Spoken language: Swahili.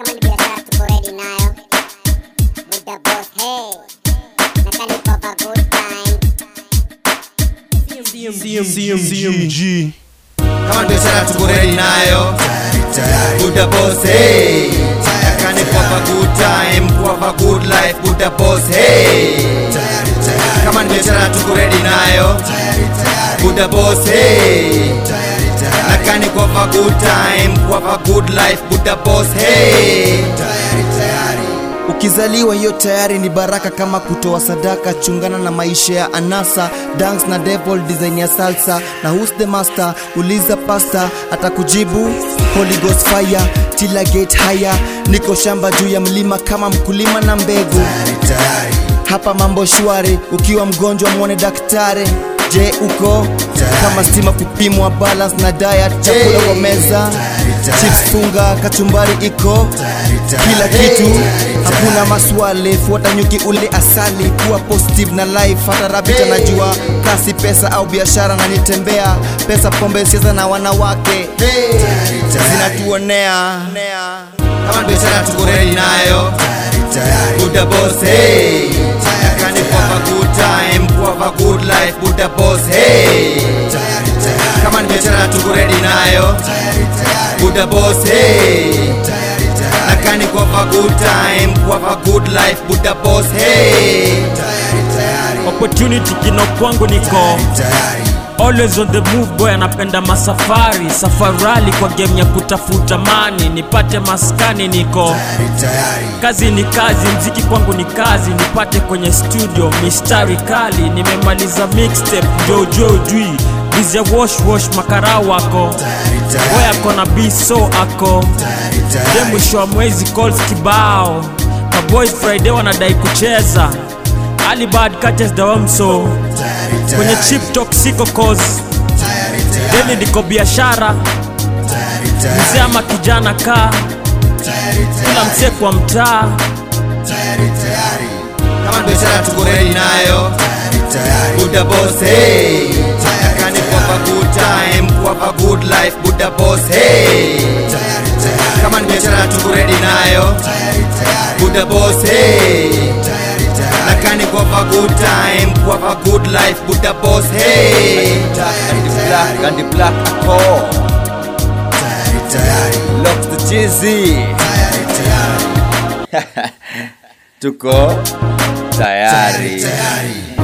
Kama ni biashara tuko ready nayo. With the boss, hey. Na kani for a good time. CMG kama ni biashara tuko ready nayo Buddha boss hey Nakani kwa a good time kwa a good life Buddha boss hey kama ni biashara tuko ready nayo Buddha boss hey Nakani kwa a good time kwa a good life Buddha boss hey Ukizaliwa hiyo tayari ni baraka, kama kutoa sadaka. Chungana na maisha ya anasa, dance na devil, design ya salsa na who's the master. Uliza pasta atakujibu. Holy Ghost fire till I get higher. Niko shamba juu ya mlima kama mkulima na mbegu. Hapa mambo shwari, ukiwa mgonjwa mwone daktari. Je, uko kama stima kupimwa balance na diet, chakula kwa meza, chips funga, kachumbari iko kila kitu, hakuna maswali, fuata nyuki ule asali, kuwa positive na life. Hata rabbit anajua kasi, pesa au biashara, na nitembea pesa, pombe, siasa na wanawake zinatuonea. kama ni biashara tuko ready nayo Buddha boss hey Nakani kwa a good time kwa a good life Buddha boss hey kama ni biashara tuko ready nayo Buddha boss hey Nakani kwa a good time kwa a good life Buddha boss hey opportunity kino kwangu niko always on the move boy anapenda masafari safarali kwa game ya kutafuta mani nipate maskani niko kazi ni kazi mziki kwangu ni kazi nipate kwenye studio mistari kali nimemaliza mixtape jojo ujui bize wash wash makara wako boy ako na biso ako de mwisho wa mwezi calls kibao maboys friday wanadai kucheza alibad catches the wamso kwenye chip talk siko cause deni ndiko biashara mzee ama kijana kaa kila msee kwa mtaa kama ni biashara tuko ready nayo Buddha boss hey Nakani kwa a good time kwa a good life Buddha boss hey kama ni biashara tuko ready nayo Buddha boss hey Nakani kwa a good time kwa a good life Buddha boss hey and the black and the black ako locks the cheesy tuko tayari